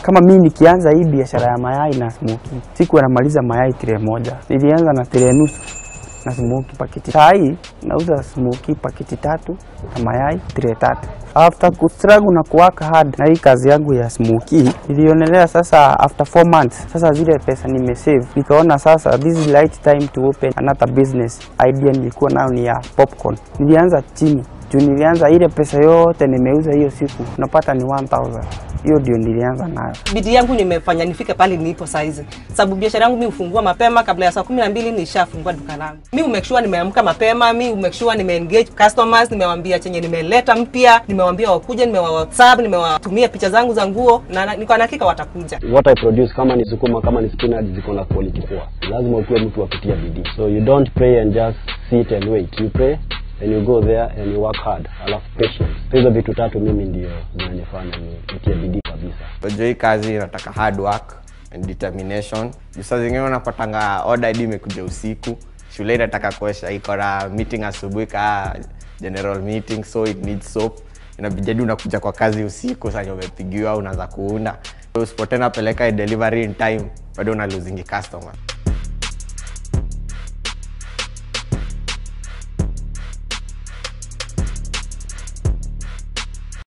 Kama mimi nikianza hii biashara ya mayai na smoki, siku anamaliza mayai tire moja, nilianza na tire nusu na smoki paketi. Saa hii nauza smoki paketi tatu na mayai tire tatu. After kustruggle na kuwaka hard na hii kazi yangu ya smoki, nilionelea sasa after four months, sasa zile pesa nimesave, nikaona sasa this is right time to open another business. Idea nilikuwa nayo ni ya popcorn. Nilianza chini juu nilianza ile pesa yote nimeuza hiyo siku napata ni 1000 hiyo ndio nilianza nayo. bidii yangu nimefanya nifike pale nilipo saizi, sababu biashara yangu mi hufungua mapema, kabla ya saa kumi na mbili nishafungua duka langu. Mi umake sure nimeamka mapema, mi umake sure nimeengage customers, nimewambia chenye nimeleta mpya, nimewambia wakuje, nimewa WhatsApp, nimewatumia picha zangu za nguo na na- niko na hakika watakuja. what I produce kama ni sukuma kama ni spinach ziko na quality poa. Lazima ukuwe mtu wa kutia bidii. So you don't pray and just sit and wait. You pray and you go there and you work hard. Alafu patience. So hizo vitu tatu mimi ndio zinanifanya ni nitie bidii kabisa. Unajua hii kazi inataka hard work and determination. Juu saa zingine unapatanga order hadi imekuja usiku, shule inataka kuosha, iko na meeting asubuhi ka general meeting, so it needs soap. Inabidi hadi unakuja kwa kazi usiku, sasa umepigiwa, unaanza kuunda. So usipotena peleka delivery in time, bado una losing customer.